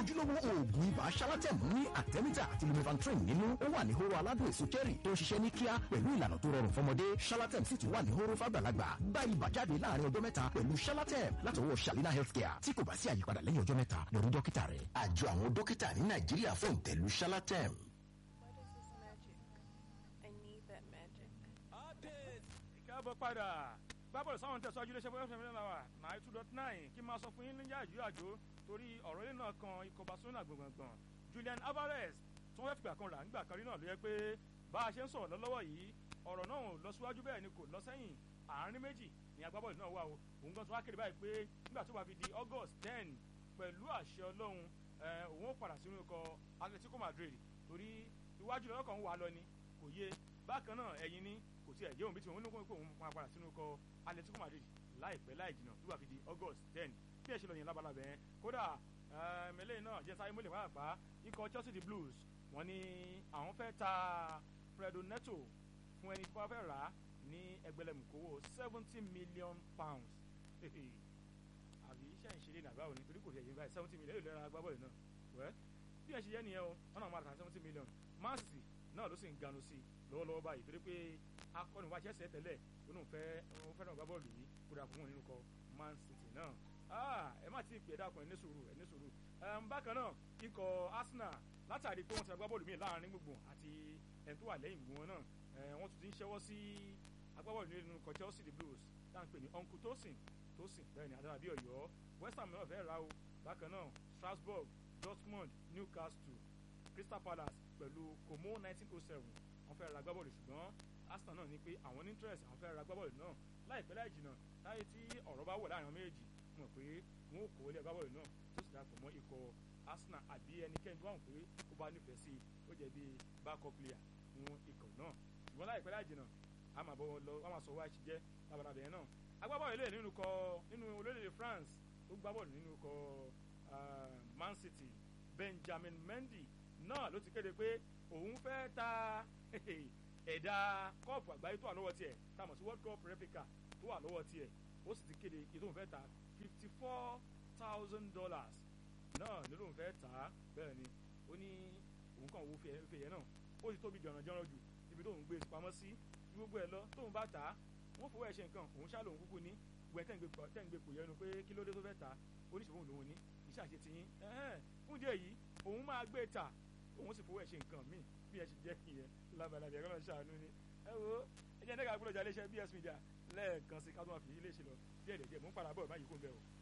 ojúlówó oògùn ibà Shalatem ní àtẹ́mítà àti lumefantrine nínú ó wà ní hóró aládùn èso cherry tó ń ṣiṣẹ́ ní kíá pẹ̀lú ìlànà tó rọrùn fọmọdé Shalatem sì tún wà ní hóró fàgbàlagbà gba ibà jáde láàrin ọjọ́ mẹ́ta pẹ̀lú Shalatem látọwọ́ Shalina Healthcare tí kò bá sí àyípadà lẹ́yìn ọjọ́ mẹ́ta lọ rí dókítà rẹ̀ àjọ àwọn dókítà ní Nàìjíríà fún ìtẹ̀lú Shalatem. káàbọ̀ padà gbábọ̀ sáwọn tẹ̀síwájú iléeṣẹ́ bóyá fẹ́mi náà wà náà two dot nine kí n máa sọ fún yín níjà àjò àjò torí ọ̀rọ̀ ilé náà kan ikọ̀ Barcelona gbọ̀ngbọ̀ngbọ̀n Julian Alvarez tí wọ́n fẹ́ fìgbà kan rà ńgbà kan rí náà ló yẹ pé bá a ṣe ń sọ̀rọ̀ lọ́wọ́ yìí ọ̀rọ̀ náà ò lọ síwájú bẹ́ẹ̀ ni kò lọ sẹ́yìn àárín méjì ni agbábọ́ọ̀lù náà wà o òun gan tó wá kéde báyìí pé nígbà tó bá fi di August ten pẹ̀lú àṣẹ Ọlọ́run òun ó padà sínú ikọ̀ Atletico Madrid torí iwájú lọ́kàn kan wà lọ ni kò yé bákan náà ẹ̀yìn ni kò tí ẹ̀ jẹ́ òun bí tí òun ní kó òun máa padà sínú ikọ̀ Atletico Madrid láìpẹ́ láì jìnnà tó bá fi di August ten bí ẹ ṣe lọ yẹn labalábẹ́ yẹn kódà eléyìí náà jẹ́ sáyé mọ́lẹ̀ pàápàá ikọ̀ Chelsea the Blues wọ́n ní àwọn fẹ́ ta Fredo Neto fún ẹni tí wọ́n fẹ́ rà á ní ẹgbẹ̀lẹ́mùkówó seventy million pounds àbí iṣẹ́ ìṣeré nàgbà òní torí kò rí ẹ̀yìn báyìí seventy million èlò lẹ́ra agbábọ́ọ̀lù náà wẹ́ bí ẹ ṣe yẹ nìyẹn o wọ́n náà máa ta seventy million Man City náà ló sì ń ganu sí i lọ́wọ́lọ́wọ́ báyìí torí pé akọni wa Chelsea tẹ́lẹ̀ ó náà fẹ́ ó fẹ́ràn agbábọ́ọ̀lù yìí kódà fún wọn nínú kọ Man City náà ẹ má ti pè é dákun ẹ ní sùúrù ẹ ní sùúrù bákan náà ikọ̀ Arsenal látàrí pé wọ́n ti agbábọ́ọ̀lù míì láàrin gbùngbùn àti ẹni tó wà lẹ́yìn gbùngbùn wọn náà wọ́n tún ti ń ṣẹ́wọ́ sí agbábọ́ọ̀lù nínú ikọ̀ Chelsea the Blues tá à ń pè ní Uncle Tosin Tosin bẹ́ẹ̀ ni adára bí Ọ̀yọ́ West Ham náà fẹ́ ra o bákan náà Strasbourg Dortmund Newcastle Crystal Palace pẹ̀lú Como nineteen oh seven wọ́n fẹ́ ra agbábọ́ọ̀lù ṣùgbọ́n Arsenal náà ní pé àwọn ní interest àwọn fẹ́ ra agbábọ́ọ̀lù náà láìpẹ́ láì jìnnà láyé tí ọ̀rọ̀ bá wọ̀ láàrin àwọn méjèèjì mọ̀ pé wọ́n ó kó ilé agbábọ́ọ̀lù náà tó sì dàpọ̀ mọ́ ikọ̀ Arsenal àbí ẹnikẹ́ni tó wà wọ́n pé ó bá nífẹ̀ẹ́ sí ó jẹ́ bí backup player fún ikọ̀ náà ṣùgbọ́n láìpẹ́ láì jìnnà a máa bọ̀ lọ a máa sọ wá ṣe jẹ́ labalábẹ́ yẹn náà agbábọ́ọ̀lù ilé nínú kọ nínú orílẹ̀-èdè France tó gbábọ́ọ̀lù nínú kọ Man City Benjamin Mendy náà ló ti kéde pé òun fẹ́ ta ẹ̀dá kọ́ọ̀pù àgbáyé tó wà lọ́wọ́ tiẹ̀ tá a mọ̀ sí World Cup replica tó wà lọ́wọ́ tiẹ̀ ó sì ti kéde ètò òun fẹ́ ta fifty four thousand dollars náà nílò òun fẹ́ tà á bẹ́ẹ̀ ni ó ní òun kàn wo fèyẹ náà ó ti tóbi jọ̀rànjọ̀ràn jù ibi tóun gbé pamọ́ sí gbogbo ẹ̀ lọ tóun bá tà á wọ́n fowó ẹ̀ ṣe nǹkan òun ṣáà lòun kúkú ní gbẹ tẹ́ ń gbé pò yẹnu pé kí ló dé tó fẹ́ ta oníṣòwò lòun ní iṣẹ́ àṣẹ tiyín fún díẹ̀ yìí òun máa gbé ta òun sì fowó ẹ̀ ṣe nǹkan míì bí ẹ ṣe jẹ́ ìyẹn labalábẹ́ ẹ̀rọ náà ṣàánú ni ẹ wo ẹ jẹ́ ẹ̀ńdẹ́gà gbọ́dọ̀ jà iléeṣẹ́ BS Media lẹ́ẹ̀kan sí ká tó máa fi iléeṣẹ́ lọ díẹ̀ díẹ̀ mú padà bọ̀ báyìí kó ń bẹ̀ o.